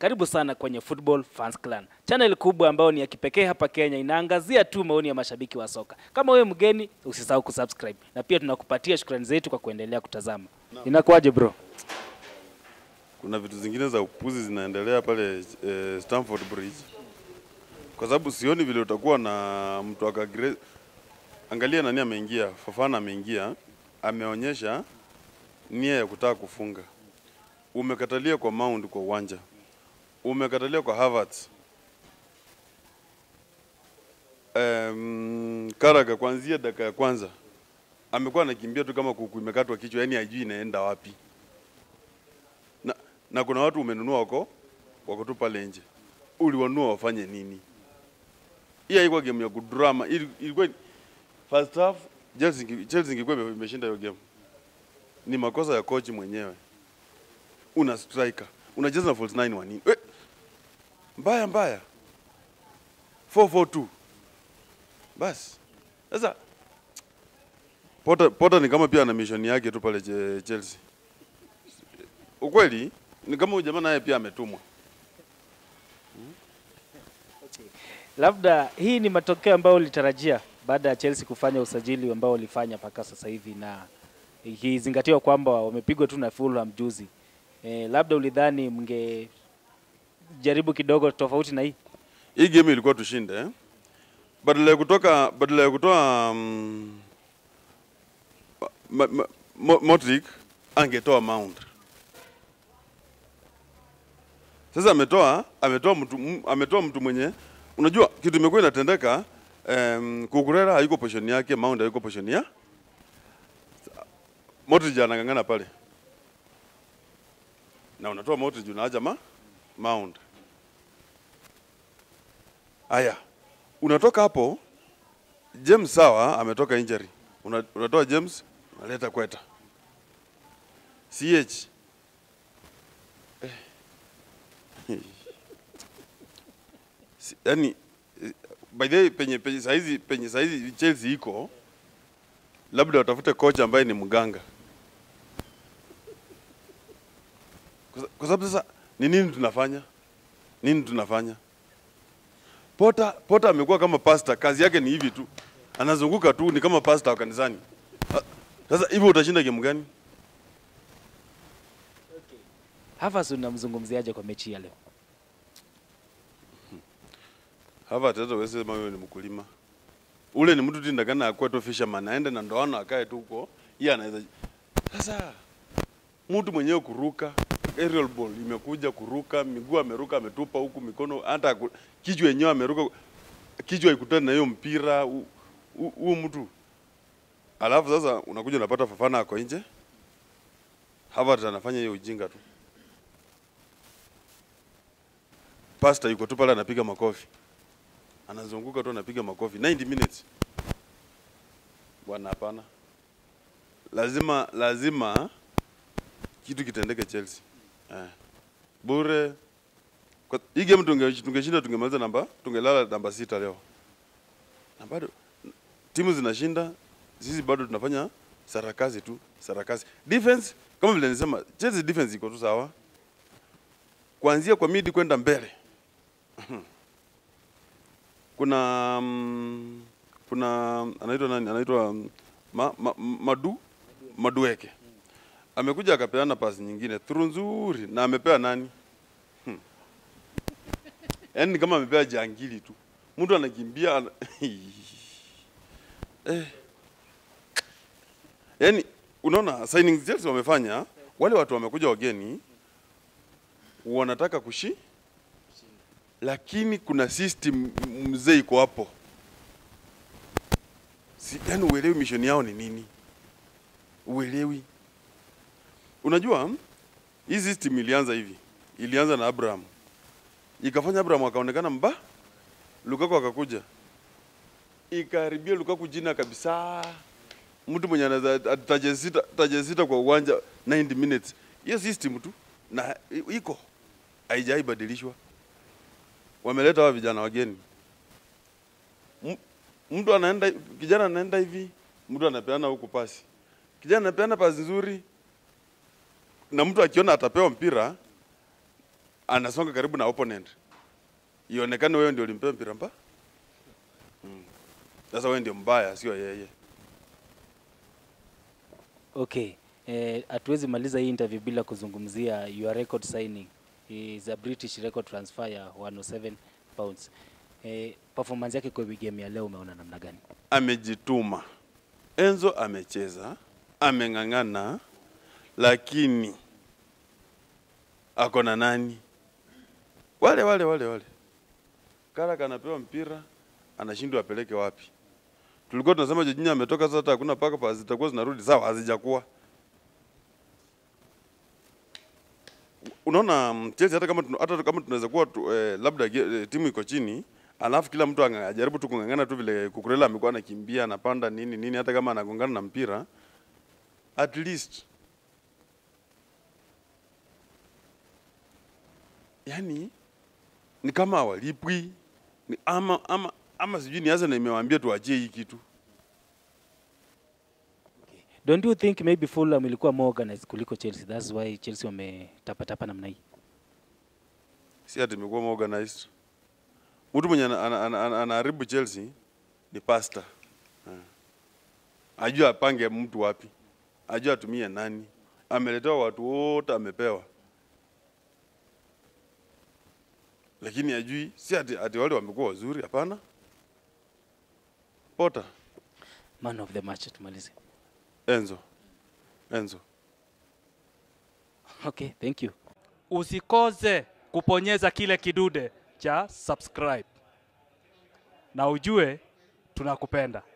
Karibu sana kwenye Football Fans Clan, channel kubwa ambayo ni ya kipekee hapa Kenya, inaangazia tu maoni ya mashabiki wa soka. Kama wewe mgeni, usisahau kusubscribe, na pia tunakupatia shukrani zetu kwa kuendelea kutazama. Inakuwaje bro? kuna vitu zingine za upuzi zinaendelea pale eh, Stamford Bridge, kwa sababu sioni vile utakuwa na mtu akagre... Angalia nani ameingia, Fofana ameingia, ameonyesha nia ya kutaka kufunga. Umekatalia kwa Mount kwa uwanja, umekatalia kwa Havertz. Um, Karaga kuanzia dakika ya kwanza amekuwa anakimbia tu kama kuku imekatwa kichwa, yani hajui inaenda wapi na, na kuna watu umenunua wako wako tu pale nje, uliwanunua wafanye nini? Hii haikuwa game ya kudrama, ili- ilikuwa first half Chelsea inge- Chelsea ingekuwa ime- imeshinda hiyo game. Ni makosa ya coach mwenyewe. Una striker, unacheza na false nine wa nini? Eh, mbaya mbaya 442 basi sasa Potter, Potter ni kama pia ana mission yake tu pale che- Chelsea ukweli ni kama huyu jamaa naye pia ametumwa. Labda hii ni matokeo ambayo ulitarajia baada ya Chelsea kufanya usajili ambao ulifanya mpaka sasa hivi, na ikizingatiwa kwamba wamepigwa tu na Fulham juzi. E, labda ulidhani mngejaribu kidogo tofauti na hii? Hii game ilikuwa tushinde eh? Badala ya kutoka badala ya kutoa um, ma, ma, Mo- Modric angetoa Mount. Sasa ametoa ametoa mtu m- ametoa mtu mwenye unajua kitu imekuwa inatendeka um, Kukurera hayuko position yake, Mount hayuko position ya Modric anang'ang'ana pale na unatoa Modric unaaja ma Mount. Aya, unatoka hapo, James sawa, ametoka injury. Una, unatoa James, unaleta Kweta. CH eh. Si- Yaani eh, by the way penye penye saizi penye saizi Chelsea iko labda watafute kocha ambaye ni mganga. Kwa sa- Kwa sababu sasa ni nini tunafanya? Nini tunafanya? Pota Pota amekuwa kama pasta, kazi yake ni hivi tu, anazunguka tu, ni kama pasta wa kanisani. Ah, Sasa hivyo utashinda game gani? Havertz unamzungumziaje kwa mechi ya leo? Havertz hata wewe sema wewe ni mkulima, ule ni mtu tu ndakana akuwe tu fisherman, aende na ndoano akae tu huko, yeye anaweza. Sasa mtu mwenyewe kuruka aerial ball imekuja kuruka, miguu ameruka, ametupa huku, mikono hata ku- kichwa yenyewe ameruka, kichwa ikutane na hiyo mpira hu- hu- huyu mtu Alafu sasa unakuja unapata Fafana ako nje, Havertz anafanya hiyo ujinga tu. Pasta yuko tu pale anapiga makofi, anazunguka tu anapiga makofi 90 minutes. Bwana, hapana, lazima lazima kitu kitendeke Chelsea eh. Bure kwa hii game tunge tungeshinda tungemaliza namba tungelala namba sita leo, na bado timu zinashinda, sisi bado tunafanya sarakasi tu sarakasi. Defense kama vile nisema, Chelsea defense iko tu sawa, kuanzia kwa midi kwenda mbele kuna mm, kuna anaitwa nani anaitwa mm, ma, ma, madu madueke amekuja akapeana pasi nyingine through nzuri na amepea nani hmm. yaani ni kama amepea jangili tu mtu anakimbia ana... eh. yaani unaona signing Chelsea wamefanya wale watu wamekuja wageni wanataka kushi lakini kuna system mzee iko hapo si, yani uelewi mission yao ni nini uelewi unajua hii system ilianza hivi ilianza na Abraham ikafanya Abraham akaonekana mba Lukaku akakuja ikaharibia Lukaku jina kabisa mtu mwenye anaweza taje sita, taje sita kwa uwanja 90 minutes hiyo system tu na i- iko haijaibadilishwa wameleta hawa vijana wageni. M- Mtu anaenda kijana anaenda hivi, mtu anapeana huku pasi, kijana anapeana pasi nzuri, na mtu akiona atapewa mpira anasonga karibu na opponent, ionekane wewe ndio ulimpea mpira mba. Mm. Sasa wewe ndio mbaya, sio yeye. Okay. Eh, hatuwezi maliza hii interview bila kuzungumzia your record signing is a British record transfer ya 107 pounds. Eh, performance yake kwa game ya leo umeona namna gani? Amejituma, Enzo amecheza, ameng'ang'ana, lakini ako na nani? Wale wale wale wale. Kara kanapewa mpira, anashindwa apeleke wapi? Tulikuwa tunasema Jorginho ametoka, sasa hata hakuna paka pa zitakuwa zinarudi sawa, hazijakuwa. Unaona mm, Chelsea hata kama tuna- hata kama tunaweza kuwa tu, eh, labda ge- eh, timu iko chini alafu kila mtu anga- ajaribu tu kung'ang'ana tu vile Kukurela amekuwa anakimbia anapanda nini nini, hata kama anagongana na mpira at least yani ni kama hawalipwi ni ama, ama, ama sijui ni Arsenal imewaambia tuachie hii kitu. Don't you think maybe Fulham ilikuwa more organized kuliko Chelsea? That's why Chelsea wametapatapa namna hii. si ati imekuwa more organized. Mtu mwenye ana- ana- ana- ana- anaharibu Chelsea ni pasta, ajua apange mtu wapi, ajua atumie nani. Ameletewa watu wote, amepewa, lakini ajui, si ati, ati wale wamekuwa wazuri, hapana. Pota Man of the match tumalize. Enzo, Enzo. Okay, thank you. usikose kuponyeza kile kidude cha subscribe na ujue tunakupenda.